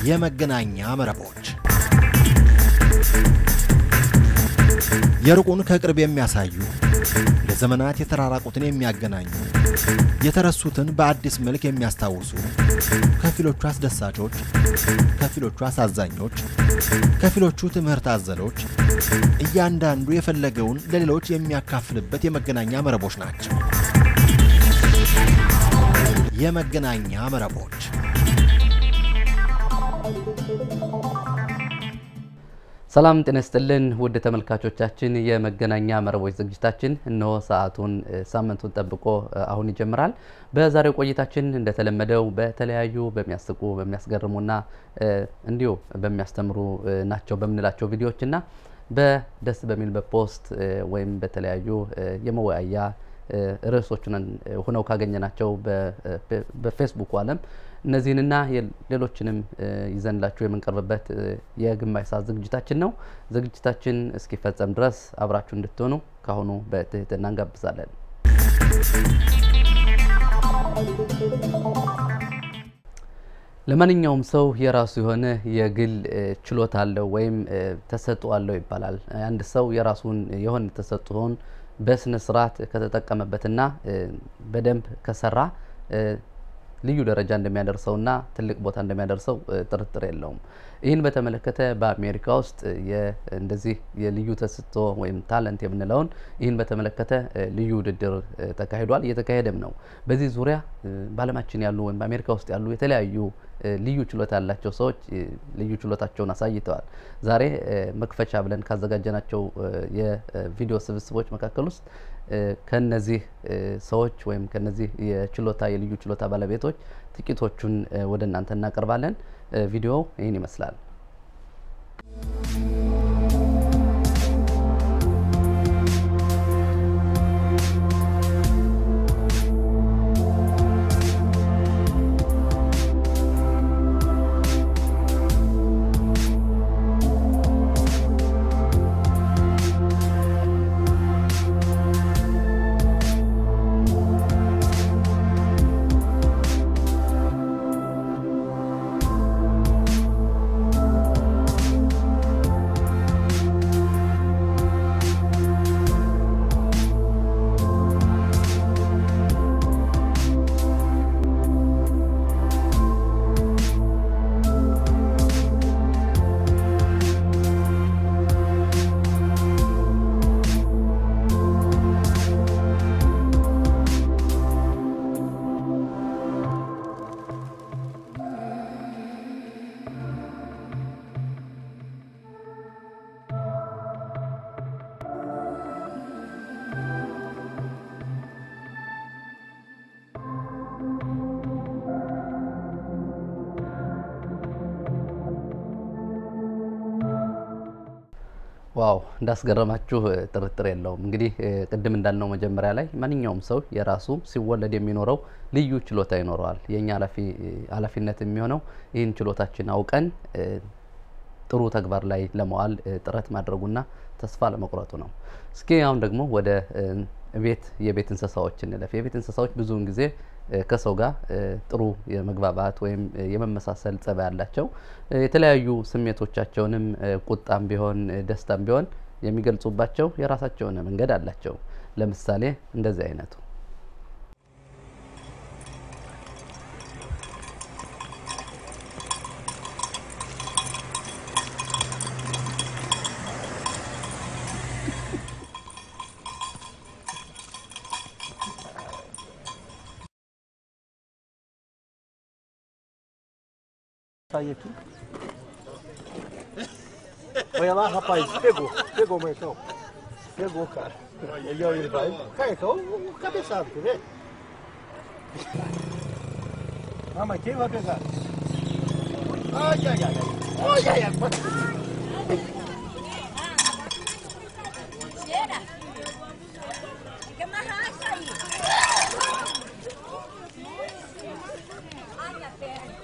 የመገናኛ መረቦች የሩቁን ከቅርብ የሚያሳዩ ለዘመናት የተራራቁትን የሚያገናኙ የተረሱትን በአዲስ መልክ የሚያስታውሱ ከፊሎቹ አስደሳቾች፣ ከፊሎቹ አሳዛኞች፣ ከፊሎቹ ትምህርት አዘሎች እያንዳንዱ የፈለገውን ለሌሎች የሚያካፍልበት የመገናኛ መረቦች ናቸው። የመገናኛ መረቦች ሰላም ጤና ይስጥልን ውድ ተመልካቾቻችን፣ የመገናኛ መረቦች ዝግጅታችን እነሆ ሰዓቱን ሳምንቱን ጠብቆ አሁን ይጀምራል። በዛሬው ቆይታችን እንደተለመደው በተለያዩ በሚያስቁ በሚያስገርሙና እንዲሁ በሚያስተምሩ ናቸው በምንላቸው ቪዲዮዎችና በደስ በሚል በፖስት ወይም በተለያዩ የመወያያ ርዕሶችን ሆነው ካገኘናቸው በፌስቡክ ዓለም እነዚህንና ሌሎችንም ይዘንላችሁ የምንቀርብበት የግማሽ ሰዓት ዝግጅታችን ነው። ዝግጅታችን እስኪፈጸም ድረስ አብራችሁ እንድትሆኑ ካሁኑ በትህትና እንጋብዛለን። ለማንኛውም ሰው የራሱ የሆነ የግል ችሎታ አለው ወይም ተሰጥኦ አለው ይባላል። አንድ ሰው የራሱን የሆነ ተሰጥኦን በስነ ስርዓት ከተጠቀመበትና በደንብ ከሰራ ልዩ ደረጃ እንደሚያደርሰውና ትልቅ ቦታ እንደሚያደርሰው ጥርጥር የለውም። ይህን በተመለከተ በአሜሪካ ውስጥ እንደዚህ የልዩ ተሰጥኦ ወይም ታለንት የምንለውን ይህን በተመለከተ ልዩ ውድድር ተካሂዷል፣ እየተካሄደም ነው። በዚህ ዙሪያ በዓለማችን ያሉ ወይም በአሜሪካ ውስጥ ያሉ የተለያዩ ልዩ ችሎታ ያላቸው ሰዎች ልዩ ችሎታቸውን አሳይተዋል። ዛሬ መክፈቻ ብለን ካዘጋጀናቸው የቪዲዮ ስብስቦች መካከል ውስጥ ከነዚህ ሰዎች ወይም ከነዚህ የችሎታ የልዩ ችሎታ ባለቤቶች ጥቂቶቹን ወደ እናንተ እናቀርባለን። ቪዲዮው ይህን ይመስላል። ዋው እንዳስገረማችሁ ጥርጥር የለውም። እንግዲህ ቅድም እንዳልነው መጀመሪያ ላይ ማንኛውም ሰው የራሱ ሲወለድ የሚኖረው ልዩ ችሎታ ይኖረዋል። የእኛ ኃላፊነት የሚሆነው ይህን ችሎታችን አውቀን ጥሩ ተግባር ላይ ለመዋል ጥረት ማድረጉና ተስፋ ለመቁረጡ ነው። እስኪ አሁን ደግሞ ወደ ቤት የቤት እንስሳዎች እንለፍ። የቤት እንስሳዎች ብዙውን ጊዜ ከሰው ጋር ጥሩ የመግባባት ወይም የመመሳሰል ጸባይ ያላቸው የተለያዩ ስሜቶቻቸውንም ቁጣም ቢሆን ደስታም ቢሆን የሚገልጹባቸው የራሳቸው የሆነ መንገድ አላቸው። ለምሳሌ እንደዚህ አይነቱ Sai aqui. Olha lá, rapaz, pegou. Pegou, Marcão. Pegou, cara. Aí, ó, ele vai. Carcão, o cabeçado, quer ver? Ah, mas quem vai pegar? Ai, ai, ai, ai. Ai, ai, ai. Cheira! Fica amarrar isso aí! Ai, minha perna!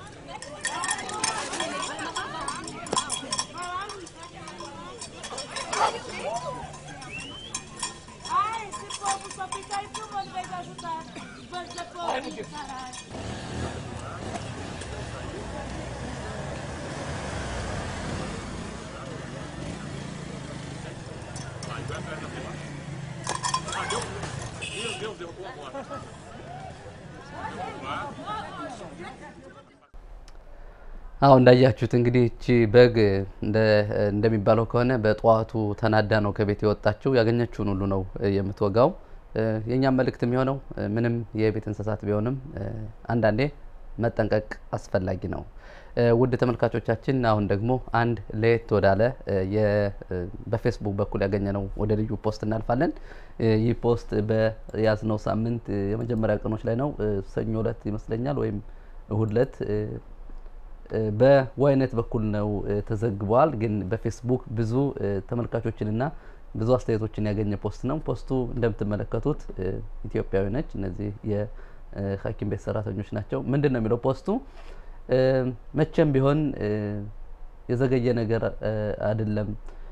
Ai, esse povo só fica aí filmando em vez de ajudar. Bando de povo, caralho. አሁ እንዳያችሁት እንግዲህ እቺ በግ እንደሚባለው ከሆነ በጠዋቱ ተናዳ ነው ከቤት የወጣችው። ያገኘችውን ሁሉ ነው የምትወጋው። የእኛም መልእክት የሚሆነው ምንም የቤት እንስሳት ቢሆንም አንዳንዴ መጠንቀቅ አስፈላጊ ነው። ውድ ተመልካቾቻችን አሁን ደግሞ አንድ ለየት ወዳለ በፌስቡክ በኩል ያገኘነው ወደ ልዩ ፖስት እናልፋለን። ይህ ፖስት በያዝነው ሳምንት የመጀመሪያ ቀኖች ላይ ነው። ሰኞ እለት ይመስለኛል ወይም እሁድ እለት በዋይነት በኩል ነው ተዘግበዋል። ግን በፌስቡክ ብዙ ተመልካቾችንና ብዙ አስተያየቶችን ያገኘ ፖስት ነው። ፖስቱ እንደምትመለከቱት ኢትዮጵያዊ ነች። እነዚህ የሐኪም ቤት ሰራተኞች ናቸው። ምንድን ነው የሚለው ፖስቱ? መቼም ቢሆን የዘገየ ነገር አይደለም።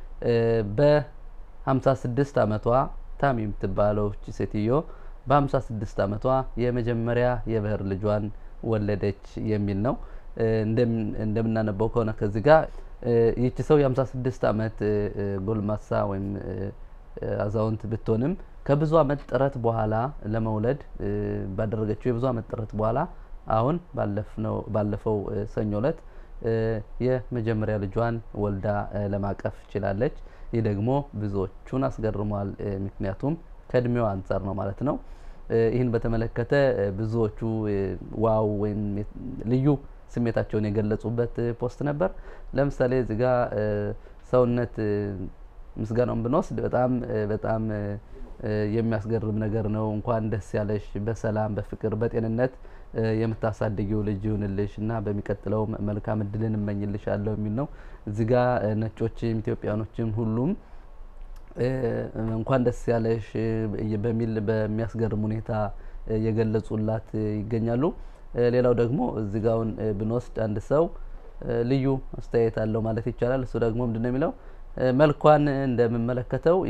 በ56 ዓመቷ ታሚ የምትባለው ሴትዮ በ56 ዓመቷ የመጀመሪያ የበህር ልጇን ወለደች የሚል ነው። እንደምናነበው ከሆነ ከዚህ ጋር ይቺ ሰው የ56 ዓመት ጎልማሳ ወይም አዛውንት ብትሆንም ከብዙ ዓመት ጥረት በኋላ ለመውለድ ባደረገችው የብዙ ዓመት ጥረት በኋላ አሁን ባለፈው ሰኞ እለት የመጀመሪያ ልጇን ወልዳ ለማቀፍ ችላለች። ይህ ደግሞ ብዙዎቹን አስገርሟል። ምክንያቱም ከእድሜዋ አንጻር ነው ማለት ነው። ይህን በተመለከተ ብዙዎቹ ዋው ወይም ልዩ ስሜታቸውን የገለጹበት ፖስት ነበር። ለምሳሌ እዚህ ጋ ሰውነት ምስጋናውን ብንወስድ በጣም በጣም የሚያስገርም ነገር ነው። እንኳን ደስ ያለሽ፣ በሰላም በፍቅር በጤንነት የምታሳድጊው ልጅ ይሁንልሽ እና በሚቀጥለው መልካም እድልን እመኝልሻለሁ የሚል ነው። እዚህ ጋ ነጮችም ኢትዮጵያኖችም ሁሉም እንኳን ደስ ያለሽ በሚል በሚያስገርም ሁኔታ የገለጹላት ይገኛሉ። ሌላው ደግሞ እዚህ ጋውን ብንወስድ አንድ ሰው ልዩ አስተያየት አለው ማለት ይቻላል። እሱ ደግሞ ምንድን ነው የሚለው መልኳን እንደምመለከተው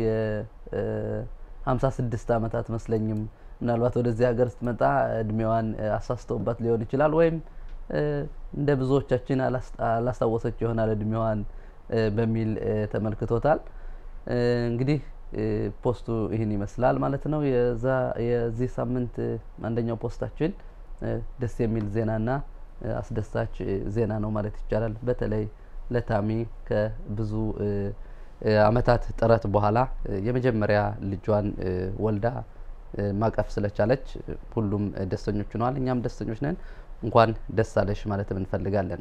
የ56 ዓመት አትመስለኝም። ምናልባት ወደዚህ ሀገር ስትመጣ እድሜዋን አሳስተውባት ሊሆን ይችላል፣ ወይም እንደ ብዙዎቻችን አላስታወሰች ይሆናል እድሜዋን በሚል ተመልክቶታል። እንግዲህ ፖስቱ ይህን ይመስላል ማለት ነው። የዚህ ሳምንት አንደኛው ፖስታችን ደስ የሚል ዜናና አስደሳች ዜና ነው ማለት ይቻላል። በተለይ ለታሚ ከብዙ ዓመታት ጥረት በኋላ የመጀመሪያ ልጇን ወልዳ ማቀፍ ስለቻለች ሁሉም ደስተኞች ሆነዋል። እኛም ደስተኞች ነን። እንኳን ደስ አለሽ ማለት እንፈልጋለን።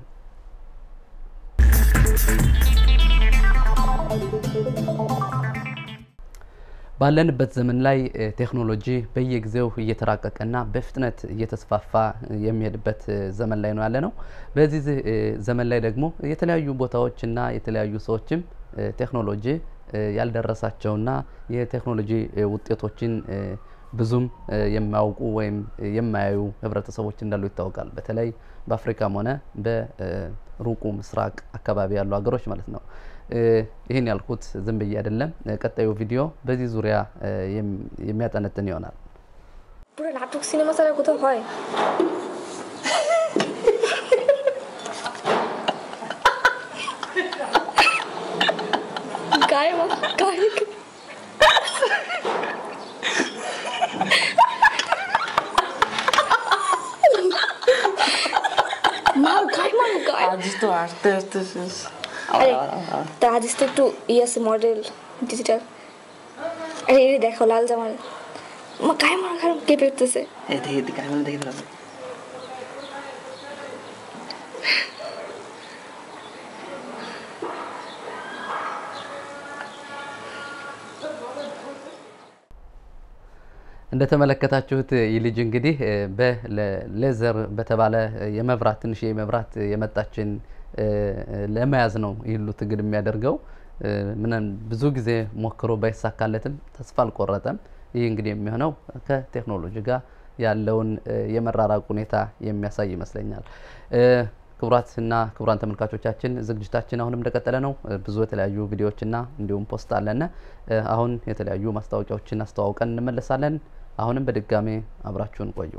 ባለንበት ዘመን ላይ ቴክኖሎጂ በየጊዜው እየተራቀቀና በፍጥነት እየተስፋፋ የሚሄድበት ዘመን ላይ ነው ያለ ነው። በዚህ ዘመን ላይ ደግሞ የተለያዩ ቦታዎችና የተለያዩ ሰዎችም ቴክኖሎጂ ያልደረሳቸውና የቴክኖሎጂ ውጤቶችን ብዙም የማያውቁ ወይም የማያዩ ህብረተሰቦች እንዳሉ ይታወቃል። በተለይ በአፍሪካም ሆነ በሩቁ ምስራቅ አካባቢ ያሉ ሀገሮች ማለት ነው። ይህን ያልኩት ዝም ብዬ አይደለም። ቀጣዩ ቪዲዮ በዚህ ዙሪያ የሚያጠነጥን ይሆናል። পুরো নাটক সিনেমা ছাড়া কোথাও হয় গায়ে মা- গায়ে মার গায়ে মার গায়ে আজ তো আস্তে আস্তে শেষ আরে তা আজ তো একটু ইয়ে আছে মডেল ডিজিটাল আরে এই দেখো লাল জামাল মা গায়ে মার গায়ে কেঁপে উঠতেছে এই দেখি দেখি আমি দেখি দাঁড়াবে እንደተመለከታችሁት ይህ ልጅ እንግዲህ በሌዘር በተባለ የመብራት ትንሽ የመብራት የመጣችን ለመያዝ ነው ይህ ሁሉ ትግል የሚያደርገው። ምንም ብዙ ጊዜ ሞክሮ ባይሳካለትም ተስፋ አልቆረጠም። ይህ እንግዲህ የሚሆነው ከቴክኖሎጂ ጋር ያለውን የመራራቅ ሁኔታ የሚያሳይ ይመስለኛል። ክቡራትና ክቡራን ተመልካቾቻችን ዝግጅታችን አሁንም እንደቀጠለ ነው። ብዙ የተለያዩ ቪዲዮዎችና እንዲሁም ፖስት አለና አሁን የተለያዩ ማስታወቂያዎችን አስተዋውቀን እንመለሳለን። አሁንም በድጋሜ አብራችሁን ቆዩ።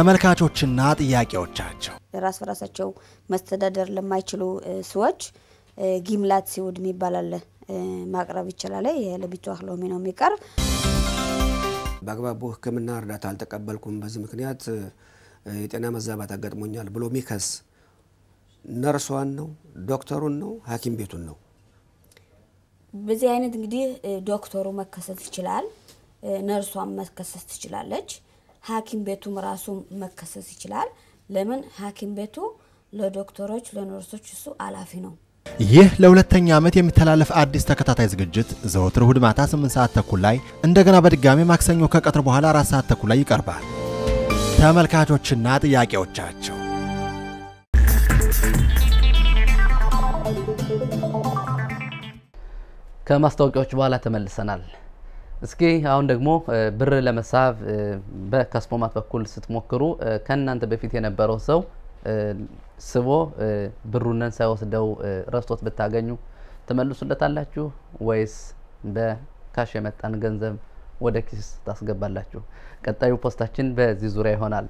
ተመልካቾችና ጥያቄዎቻቸው ራስ በራሳቸው መስተዳደር ለማይችሉ እ፣ ሰዎች ጊምላት ሲውድ የሚባል አለ ማቅረብ ይችላል። ይሄ ለቢቷህ ሎሚ ነው የሚቀርብ። በአግባቡ ሕክምና እርዳታ አልተቀበልኩም፣ በዚህ ምክንያት የጤና መዛባት አጋጥሞኛል ብሎ ሚከስ ነርሷን ነው ዶክተሩን ነው ሐኪም ቤቱን ነው። በዚህ አይነት እንግዲህ ዶክተሩ መከሰስ ይችላል፣ ነርሷን መከሰስ ትችላለች፣ ሐኪም ቤቱም ራሱ መከሰስ ይችላል። ለምን ሐኪም ቤቱ ለዶክተሮች ለነርሶች እሱ አላፊ ነው። ይህ ለሁለተኛ ዓመት የሚተላለፍ አዲስ ተከታታይ ዝግጅት ዘወትር እሁድ ማታ 8 ሰዓት ተኩል ላይ እንደገና በድጋሚ ማክሰኞ ከቀትር በኋላ 4 ሰዓት ተኩል ላይ ይቀርባል። ተመልካቾችና ጥያቄዎቻቸው ከማስታወቂያዎች በኋላ ተመልሰናል። እስኪ አሁን ደግሞ ብር ለመሳብ በካስፖማት በኩል ስትሞክሩ ከእናንተ በፊት የነበረው ሰው ስቦ ብሩንን ሳይወስደው ረስቶት ብታገኙ ትመልሱለታላችሁ ወይስ በካሽ የመጣን ገንዘብ ወደ ኪስ ታስገባላችሁ? ቀጣዩ ፖስታችን በዚህ ዙሪያ ይሆናል።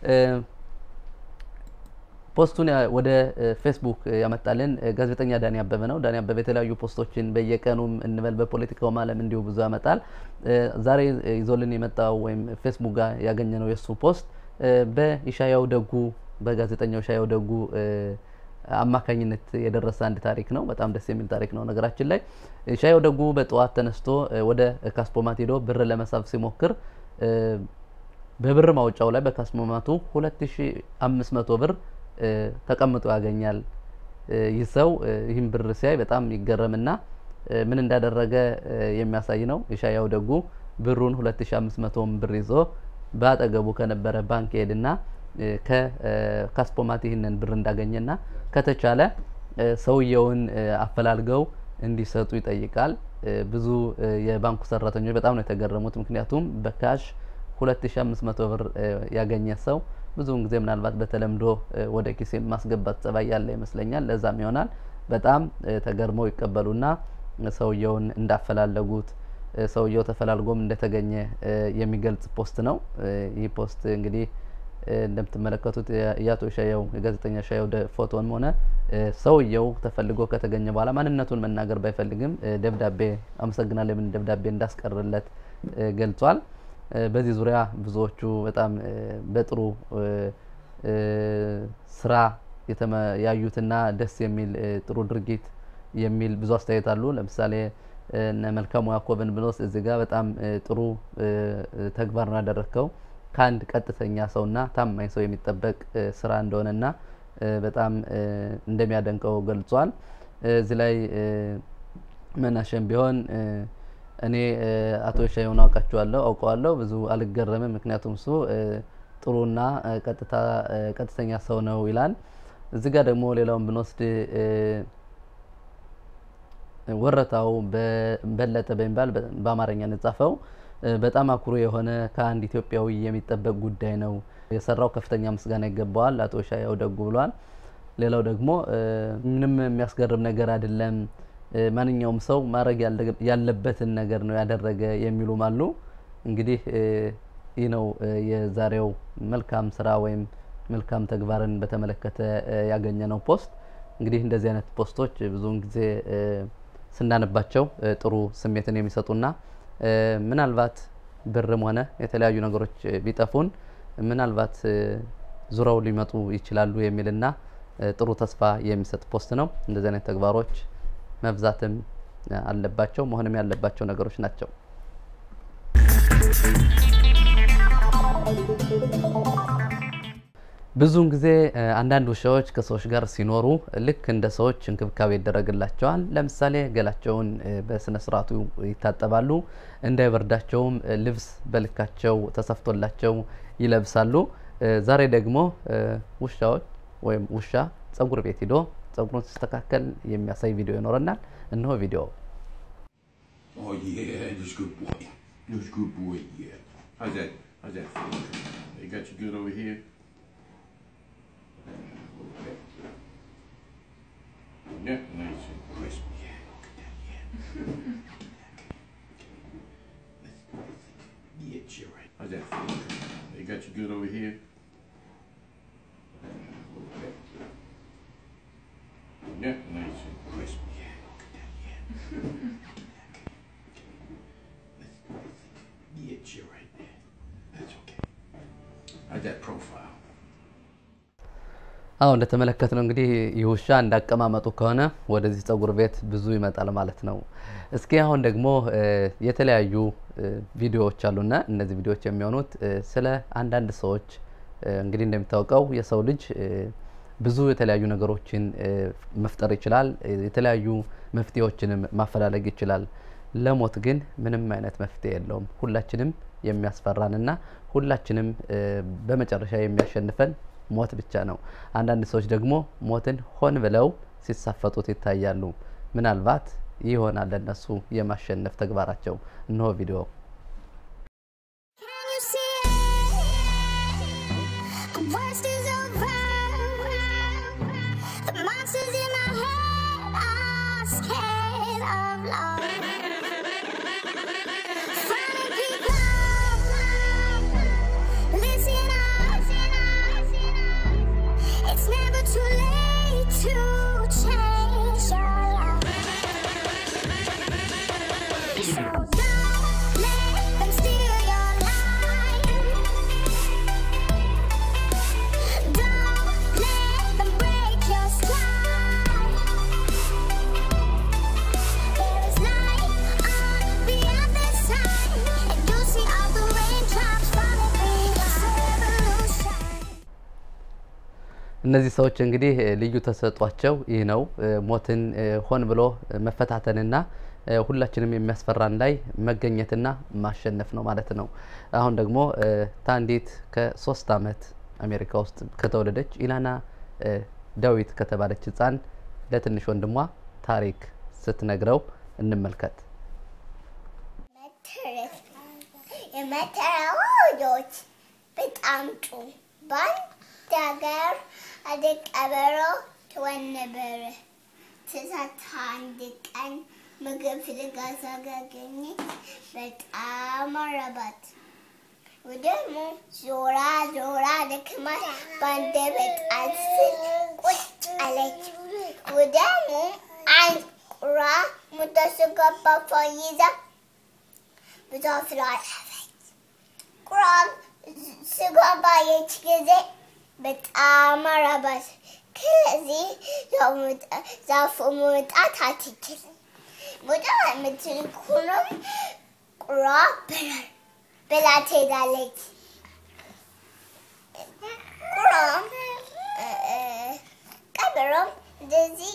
ፖስቱን ወደ ፌስቡክ ያመጣልን ጋዜጠኛ ዳኒ አበበ ነው። ዳኒ አበበ የተለያዩ ፖስቶችን በየቀኑም እንበል በፖለቲካውም ዓለም እንዲሁ ብዙ ያመጣል። ዛሬ ይዞልን የመጣው ወይም ፌስቡክ ጋር ያገኘነው የእሱ ፖስት በኢሻያው ደጉ በጋዜጠኛው ሻየው ደጉ አማካኝነት የደረሰ አንድ ታሪክ ነው። በጣም ደስ የሚል ታሪክ ነው። ነገራችን ላይ ሻየው ደጉ በጠዋት ተነስቶ ወደ ካስፖማት ሄዶ ብር ለመሳብ ሲሞክር በብር ማውጫው ላይ በካስፖማቱ 2500 ብር ተቀምጦ ያገኛል። ይህ ሰው ይህን ብር ሲያይ በጣም ይገረምና ምን እንዳደረገ የሚያሳይ ነው። የሻያው ደጉ ብሩን 2500 ብር ይዞ በአጠገቡ ከነበረ ባንክ ሄድና ከካስፖማት ይህንን ብር እንዳገኘና ከተቻለ ሰውየውን አፈላልገው እንዲሰጡ ይጠይቃል። ብዙ የባንኩ ሰራተኞች በጣም ነው የተገረሙት። ምክንያቱም በካሽ 2500 ብር ያገኘ ሰው ብዙውን ጊዜ ምናልባት በተለምዶ ወደ ኪስ ማስገባት ጸባይ ያለ ይመስለኛል። ለዛም ይሆናል በጣም ተገርመው ይቀበሉና ሰውየውን እንዳፈላለጉት ሰውየው ተፈላልጎም እንደተገኘ የሚገልጽ ፖስት ነው። ይህ ፖስት እንግዲህ እንደምትመለከቱት የአቶ ሻየው የጋዜጠኛ ሻየው ፎቶን ሆነ ሰውየው ተፈልጎ ከተገኘ በኋላ ማንነቱን መናገር ባይፈልግም ደብዳቤ አመሰግናለሁ የምን ደብዳቤ እንዳስቀርለት ገልጿል። በዚህ ዙሪያ ብዙዎቹ በጣም በጥሩ ስራ ያዩትና ደስ የሚል ጥሩ ድርጊት የሚል ብዙ አስተያየት አሉ። ለምሳሌ እነ መልካሙ ያዕቆብን ብንወስድ እዚህ ጋር በጣም ጥሩ ተግባር ነው ያደረግከው ከአንድ ቀጥተኛ ሰውና ታማኝ ሰው የሚጠበቅ ስራ እንደሆነና በጣም እንደሚያደንቀው ገልጿል። እዚህ ላይ መናሸም ቢሆን እኔ አቶ ሻየውን አውቃቸዋለሁ አውቀዋለሁ ብዙ አልገረምም፣ ምክንያቱም እሱ ጥሩና ቀጥታ ቀጥተኛ ሰው ነው ይላል። እዚህ ጋር ደግሞ ሌላውን ብንወስድ ወረታው በለጠ በሚባል በአማርኛ የተጻፈው በጣም አኩሪ የሆነ ከአንድ ኢትዮጵያዊ የሚጠበቅ ጉዳይ ነው። የሰራው ከፍተኛ ምስጋና ይገባዋል አቶ ሻያው ደጉ ብሏል። ሌላው ደግሞ ምንም የሚያስገርም ነገር አይደለም፣ ማንኛውም ሰው ማድረግ ያለበትን ነገር ነው ያደረገ የሚሉም አሉ። እንግዲህ ይህ ነው የዛሬው መልካም ስራ ወይም መልካም ተግባርን በተመለከተ ያገኘነው ፖስት። እንግዲህ እንደዚህ አይነት ፖስቶች ብዙውን ጊዜ ስናነባቸው ጥሩ ስሜትን የሚሰጡና ምናልባት ብርም ሆነ የተለያዩ ነገሮች ቢጠፉን ምናልባት ዙረው ሊመጡ ይችላሉ የሚልና ጥሩ ተስፋ የሚሰጥ ፖስት ነው። እንደዚህ አይነት ተግባሮች መብዛትም አለባቸው፣ መሆንም ያለባቸው ነገሮች ናቸው። ብዙውን ጊዜ አንዳንድ ውሻዎች ከሰዎች ጋር ሲኖሩ ልክ እንደ ሰዎች እንክብካቤ ይደረግላቸዋል። ለምሳሌ ገላቸውን በስነ ስርዓቱ ይታጠባሉ፣ እንዳይበርዳቸውም ልብስ በልካቸው ተሰፍቶላቸው ይለብሳሉ። ዛሬ ደግሞ ውሻዎች ወይም ውሻ ጸጉር ቤት ሂዶ ጸጉሩን ሲስተካከል የሚያሳይ ቪዲዮ ይኖረናል። እነሆ ቪዲዮ። Oh yeah, that's good boy. That's good boy. Yeah. How's that? How's that feel? They got you good over here. Yeah, nice and crisp. Yeah, look at that. Yeah. yeah, you're right. How's that feel? They got you good over here. Yeah, nice and crisp. How's that profile? አዎ እንደተመለከት ነው እንግዲህ ይህ ውሻ እንዳቀማመጡ ከሆነ ወደዚህ ጸጉር ቤት ብዙ ይመጣል ማለት ነው። እስኪ አሁን ደግሞ እ፣ የተለያዩ እ፣ ቪዲዮዎች አሉና እነዚህ ቪዲዮዎች የሚሆኑት እ፣ ስለ አንዳንድ ሰዎች እ፣ እንግዲህ እንደሚታወቀው የሰው ልጅ እ፣ ብዙ የተለያዩ ነገሮችን እ፣ መፍጠር ይችላል። እ፣ የተለያዩ መፍትሄዎችንም ማፈላለግ ይችላል። ለሞት ግን ምንም አይነት መፍትሄ የለውም። ሁላችንም የሚያስፈራንና ሁላችንም እ፣ በመጨረሻ የሚያሸንፈን ሞት ብቻ ነው። አንዳንድ ሰዎች ደግሞ ሞትን ሆን ብለው ሲሳፈጡት ይታያሉ። ምናልባት ይህ ይሆናል ለእነሱ የማሸነፍ ተግባራቸው። እነሆ ቪዲዮ። Can you see it? The worst is over. The monsters in my head are scared of love. Funny people, listen up. It's never too late to change your life. So don't let them steal your life. Don't let them break your stride. There is light on the other side, and you'll see all the raindrops falling through the revolution. እነዚህ ሰዎች እንግዲህ እ፣ ልዩ ተሰጧቸው ይህ ነው። እ፣ ሞትን እ፣ ሆን ብሎ እ፣ መፈታተንና እ፣ ሁላችንም የሚያስፈራን ላይ መገኘትና ማሸነፍ ነው ማለት ነው። አሁን ደግሞ እ፣ ታንዲት ከሶስት አመት አሜሪካ ውስጥ ከተወለደች ኢላና እ፣ ዳዊት ከተባለች ህፃን ለትንሽ ወንድሟ ታሪክ ስትነግረው እንመልከት። መተረት የመተረው ልጆች በጣም ጥሩ በአንድ ሀገር አንድ ቀበሮ ትሆን ነበረ። ትዛት አንድ ቀን ምግብ ፍለጋ ሳገኘች በጣም አረባት። ደግሞ ዞራ ዞራ ደክማ በአንድ በጣት ስር ቁጭ አለች። ደግሞ አንድ ቁራ ሙተስገባ ይዛ ብዙ ፍራ አለፈች። ቁራም ስጋ ባየች ጊዜ በጣም አረባት። ከዚህ ዛፉ መውጣት አትችልም። መውጣት የምትችል ከሆነም ቁራ ብላ- ብላ ትሄዳለች። ቁራም እ፣ እ፣ ቀበሮም እንደዚህ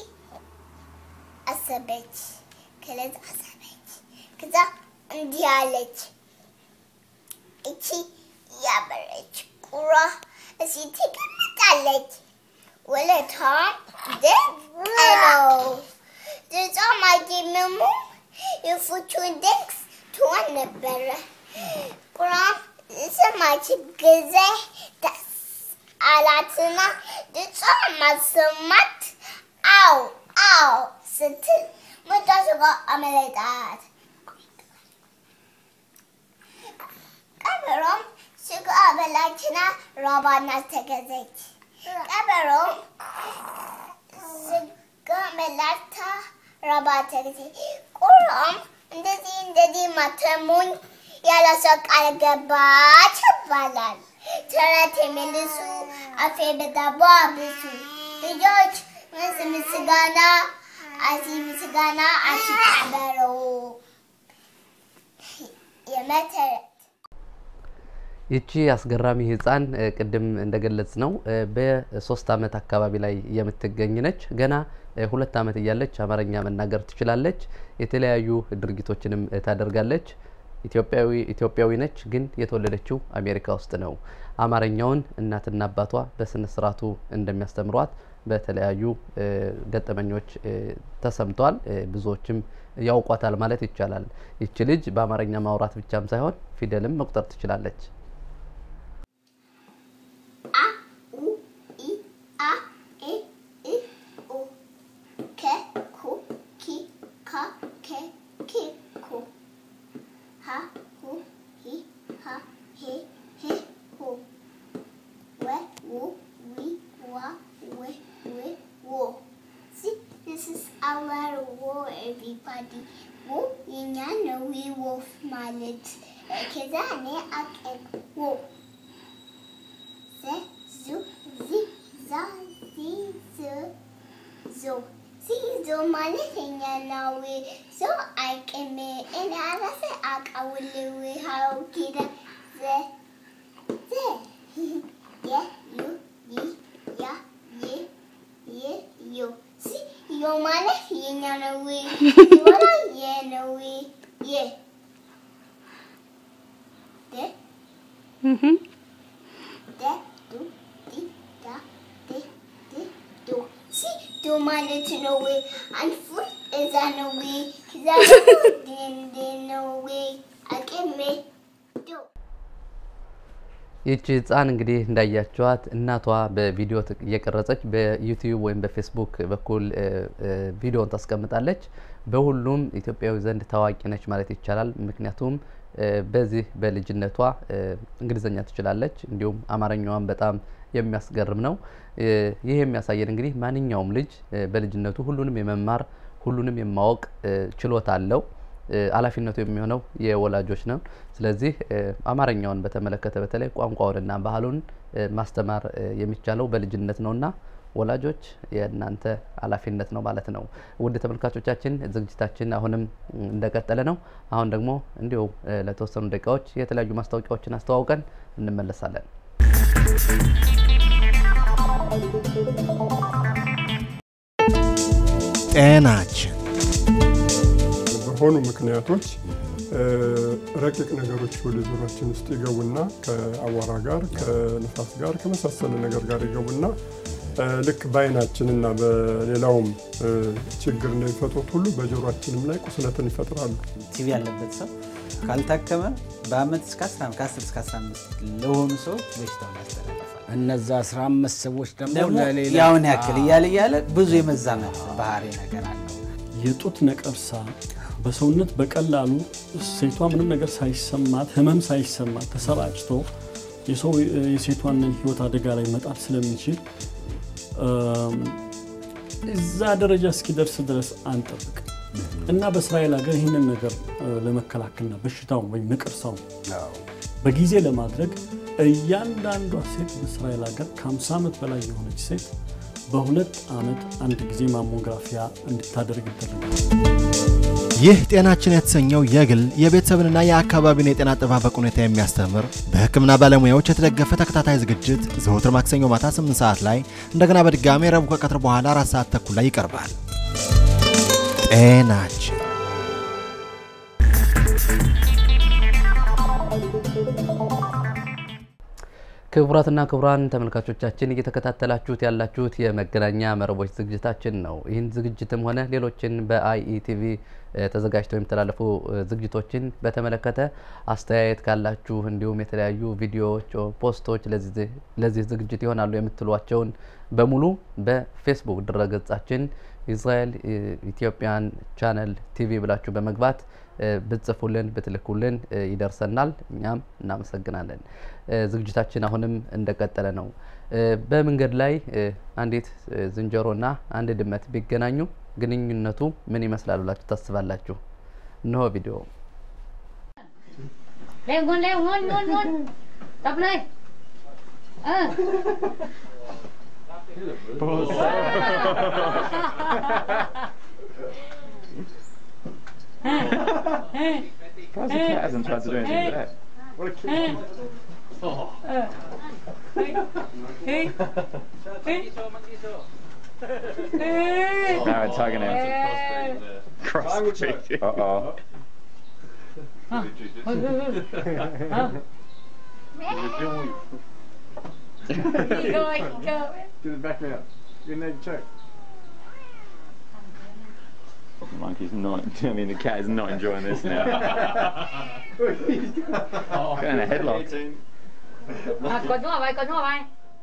አሰበች። ከለዛ አሰበች። ከዛ እንዲህ አለች። እቺ ያበረች ቁራ እዚህ ትቀምጣለች። ወለቷም ድንቅ ነው። ድጿም አየመሙ የፉቹን ድንክስ ትሆን ነበረ። ቁራም ሰማች ጊዜ ደስ አላትና ድጿም ማሰማት አው አው ስትል መጣሱ ጋር አመለጣት። ቀበሮም ስጋ በላችና ራባና ተገዘች። ቀበሮም ስጋ በላታ ራባ ተገዘች። ቁራም እንደዚህ እንደዚህ ማተሙኝ ያለ ሰው ቃል ገባች ይባላል። ተረት የመልሱ አፌ በዳቦ አብሱ ልጆች ምስ ምስጋና አሲ ምስጋና አሲ ቀበሮ የመተረት ይቺ አስገራሚ ህፃን እ፣ ቅድም እንደገለጽ ነው እ፣ በሶስት አመት አካባቢ ላይ የምትገኝ ነች። ገና እ፣ ሁለት አመት እያለች አማርኛ መናገር ትችላለች። የተለያዩ ድርጊቶችንም እ፣ ታደርጋለች። ኢትዮጵያዊ ኢትዮጵያዊ ነች፣ ግን የተወለደችው አሜሪካ ውስጥ ነው። አማርኛውን እናትና አባቷ በስነ ስርዓቱ እንደሚያስተምሯት በተለያዩ እ፣ ገጠመኞች እ፣ ተሰምቷል። እ፣ ብዙዎችም ያውቋታል ማለት ይቻላል። ይቺ ልጅ በአማርኛ ማውራት ብቻም ሳይሆን ፊደልም መቁጠር ትችላለች። አ ኡ ኢ አ ኤ እ ኡ ከ ኩ ኪ ካ ከ ኪ ኩ ሀ ሁ ሂ ሃ ሄ ሄ ሁ ወ ው ዊ ዋ ዌ ዌ ዎ See, this is our war, everybody. wo የኛ ነው ዊ ወፍ ማለት ከዛ እኔ አቀን wo ze, zu, zi, za, zi, zu, zo. ሲዞ ማለት የኛ ነው። ዞ አይቅም እኔ አራሴ አቃውልው ሀው ጊደ ዘ ዘ የ ዩ ይ ያ የ የ ዮ ሲ ዮ ማለት የኛ ነው። ሲወራ የ ነው የ ደ ደ ዱ ዲ ዳ ዴ ድ ዶ ሲ ዶ ማለት ነው። አንፉ እዛ ነው ከዛ ደንደ ነው አቅሜ ዶ ይቺ ህፃን እንግዲህ እንዳያቸዋት እናቷ በቪዲዮ ት- እየቀረጸች በዩቲዩብ ወይም በፌስቡክ በኩል እ፣ እ፣ ቪዲዮን ታስቀምጣለች። በሁሉም ኢትዮጵያዊ ዘንድ ታዋቂ ነች ማለት ይቻላል። ምክንያቱም እ፣ በዚህ በልጅነቷ እ፣ እንግሊዝኛ ትችላለች፣ እንዲሁም አማርኛዋን በጣም የሚያስገርም ነው። እ፣ ይህ የሚያሳየን እንግዲህ ማንኛውም ልጅ እ፣ በልጅነቱ ሁሉንም የመማር ሁሉንም የማወቅ እ፣ ችሎታ አለው። እ፣ ኃላፊነቱ የሚሆነው የወላጆች ነው። ስለዚህ እ፣ አማርኛውን በተመለከተ በተለይ ቋንቋውንና ባህሉን እ፣ ማስተማር እ፣ የሚቻለው በልጅነት ነውና ወላጆች የእናንተ ኃላፊነት ነው ማለት ነው። ውድ ተመልካቾቻችን ዝግጅታችን አሁንም ም፣ እንደቀጠለ ነው። አሁን ደግሞ እንዲሁ እ፣ ለተወሰኑ ደቂቃዎች የተለያዩ ማስታወቂያዎችን አስተዋውቀን እንመለሳለን። ጤናችን በሆኑ ምክንያቶች እ፣ ረቂቅ ነገሮች ወደ ጆሮአችን ውስጥ ይገቡና ከአቧራ ጋር ከንፋስ ጋር ከመሳሰሉ ነገር ጋር ይገቡና እ፣ ልክ በአይናችንና በሌላውም እ፣ ችግር እንደሚፈጥሩት ሁሉ በጆሮአችንም ላይ ቁስለትን ይፈጥራሉ። ቲቪ ያለበት ሰው ካልታከመ በአመት እስከ 15 ከ10 እስከ 15 ለሆኑ ሰዎች በሽታውን ያስተላልፋል። እነዛ 15 ሰዎች ደግሞ ደግሞ ለሌላ ያውን ያክል እያለ እያለ ብዙ የመዛመት ባህሪ ነገር አለው። የጡት ነቀርሳ በሰውነት በቀላሉ ሴቷ ምንም ነገር ሳይሰማት ህመም ሳይሰማት ተሰራጭቶ የሰው የሴቷን ህይወት አደጋ ላይ መጣል ስለሚችል እም፣ እዛ ደረጃ እስኪደርስ ድረስ አንጠብቅ እና በእስራኤል ሀገር ይህንን ነገር እ፣ ለመከላከልና በሽታውን ወይም ነቀርሳውን በጊዜ ለማድረግ እያንዳንዷ ሴት በእስራኤል ሀገር ከ50 ዓመት በላይ የሆነች ሴት በሁለት ዓመት አንድ ጊዜ ማሞግራፊያ እንድታደርግ ይደረጋል። ይህ ጤናችን የተሰኘው የግል የቤተሰብንና የአካባቢን የጤና አጠባበቅ ሁኔታ የሚያስተምር በሕክምና ባለሙያዎች የተደገፈ ተከታታይ ዝግጅት ዘወትር ማክሰኞ ማታ 8 ሰዓት ላይ እንደገና በድጋሚ ረቡዕ ከቀትር በኋላ 4 ሰዓት ተኩል ላይ ይቀርባል። ጤናችን ክቡራትና ክቡራን ተመልካቾቻችን እየተከታተላችሁት ያላችሁት የመገናኛ መረቦች ዝግጅታችን ነው። ይህን ዝግጅትም ሆነ ሌሎችን በአይኢቲቪ ተዘጋጅተው የሚተላለፉ እ፣ ዝግጅቶችን በተመለከተ አስተያየት ካላችሁ እንዲሁም የተለያዩ ቪዲዮዎች፣ ኦ፣ ፖስቶች ለዚህ ለዚህ ዝግጅት ይሆናሉ የምትሏቸውን በሙሉ በፌስቡክ ድረገጻችን ኢዝራኤል እ፣ ኢትዮጵያን ቻነል ቲቪ ብላችሁ በመግባት እ፣ ብትጽፉልን ብትልኩልን እ፣ ይደርሰናል። እኛም እናመሰግናለን። እ፣ ዝግጅታችን አሁንም እንደቀጠለ ነው። እ፣ በመንገድ ላይ እ፣ አንዲት እ፣ ዝንጀሮና አንድ ድመት ቢገናኙ ግንኙነቱ ምን ይመስላል ብላችሁ ታስባላችሁ? እነሆ ቪዲዮ። เร็วงนเร็วงนงนงนจับเลย เออ Surprised the cat hasn't tried to do anything to that. What a cute Oh. Now it's hugging him. Crossbreed. Uh oh. Rồi, go. Do the back me up. Your neck check. Monkey's not. I mean, the cat is not enjoying this now. Got in a headlock. อ่ะกดนัวไปกดนัวไป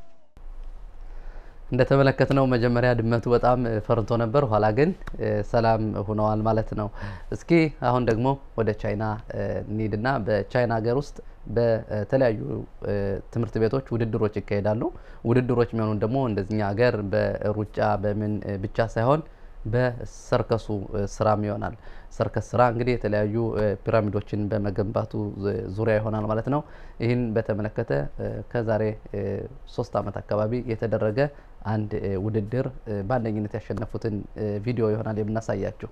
እንደተመለከትነው መጀመሪያ ድመቱ በጣም እ፣ ፈርቶ ነበር፣ ኋላ ግን እ፣ ሰላም ሆነዋል ማለት ነው። እስኪ አሁን ደግሞ ወደ ቻይና እ፣ እንሂድና በቻይና ሀገር ውስጥ በተለያዩ እ፣ ትምህርት ቤቶች ውድድሮች ይካሄዳሉ። ውድድሮች የሚሆኑን ደግሞ እንደዚኛ ሀገር በሩጫ በምን እ፣ ብቻ ሳይሆን በሰርከሱ ስራም ይሆናል። ሰርከስ ስራ እንግዲህ የተለያዩ ፒራሚዶችን በመገንባቱ ዙሪያ ይሆናል ማለት ነው። ይህን በተመለከተ ከዛሬ ሶስት ዓመት አካባቢ የተደረገ አንድ ውድድር በአንደኝነት ያሸነፉትን ቪዲዮ ይሆናል የምናሳያችሁ።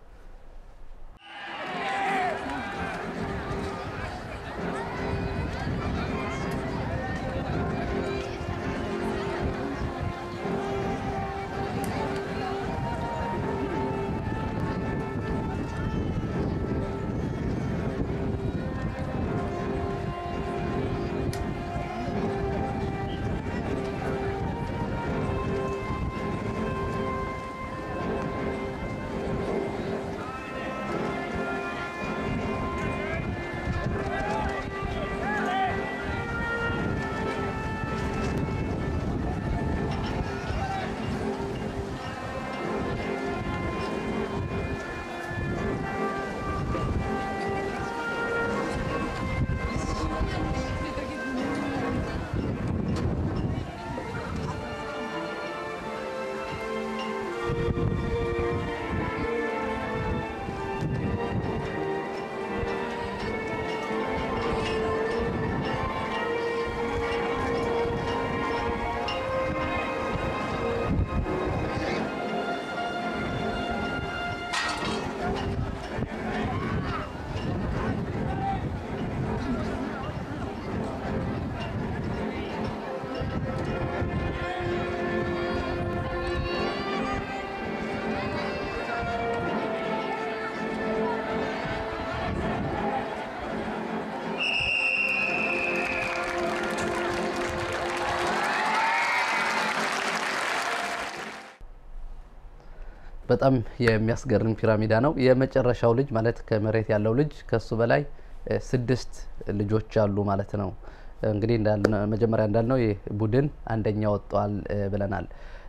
በጣም የሚያስገርም ፒራሚዳ ነው። የመጨረሻው ልጅ ማለት ከመሬት ያለው ልጅ ከሱ በላይ ስድስት ልጆች አሉ ማለት ነው። እንግዲህ መጀመሪያ እንዳልነው ይህ ቡድን አንደኛ ወጥቷል ብለናል።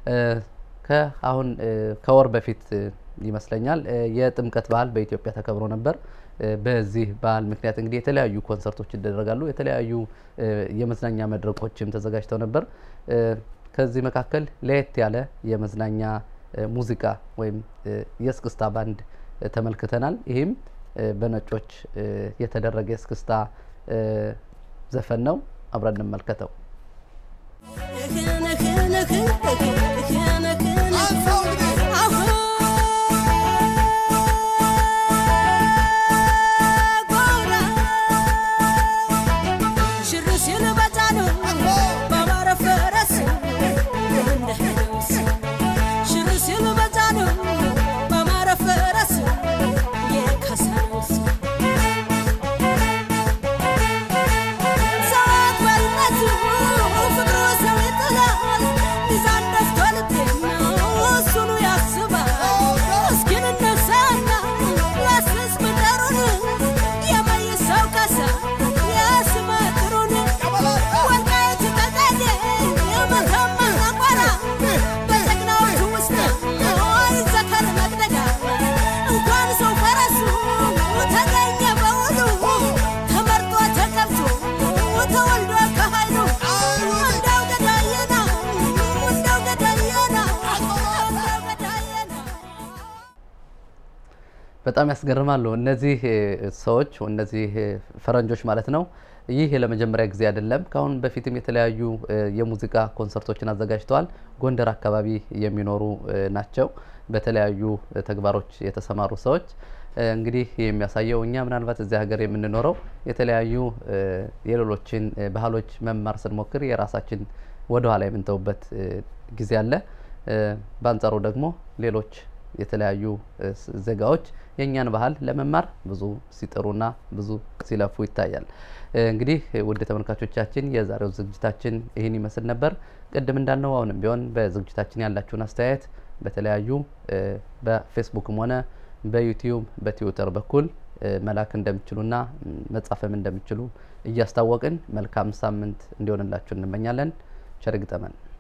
ከአሁን ከወር በፊት ይመስለኛል የጥምቀት በዓል በኢትዮጵያ ተከብሮ ነበር። በዚህ በዓል ምክንያት እንግዲህ የተለያዩ ኮንሰርቶች ይደረጋሉ። የተለያዩ የመዝናኛ መድረኮችም ተዘጋጅተው ነበር። ከዚህ መካከል ለየት ያለ የመዝናኛ ሙዚቃ ወይም የእስክስታ ባንድ ተመልክተናል። ይህም በነጮች የተደረገ የእስክስታ ዘፈን ነው። አብረን እንመልከተው። በጣም ያስገርማሉ እነዚህ ሰዎች እነዚህ ፈረንጆች ማለት ነው። ይህ ለመጀመሪያ ጊዜ አይደለም። ከአሁን በፊትም የተለያዩ የሙዚቃ ኮንሰርቶችን አዘጋጅተዋል። ጎንደር አካባቢ የሚኖሩ ናቸው። በተለያዩ ተግባሮች የተሰማሩ ሰዎች እንግዲህ የሚያሳየው እኛ ምናልባት እዚህ ሀገር የምንኖረው የተለያዩ የሌሎችን ባህሎች መማር ስንሞክር የራሳችን ወደኋላ የምንተውበት ጊዜ አለ። በአንጻሩ ደግሞ ሌሎች የተለያዩ ዜጋዎች የእኛን ባህል ለመማር ብዙ ሲጥሩና ብዙ ሲለፉ ይታያል። እንግዲህ ውድ ተመልካቾቻችን የዛሬው ዝግጅታችን ይህን ይመስል ነበር። ቅድም እንዳልነው አሁንም ቢሆን በዝግጅታችን ያላችሁን አስተያየት በተለያዩ በፌስቡክም ሆነ በዩቲዩብ በትዊተር በኩል መላክ እንደሚችሉና መጻፍም እንደሚችሉ እያስታወቅን መልካም ሳምንት እንዲሆንላችሁ እንመኛለን። ቸር ይግጠመን።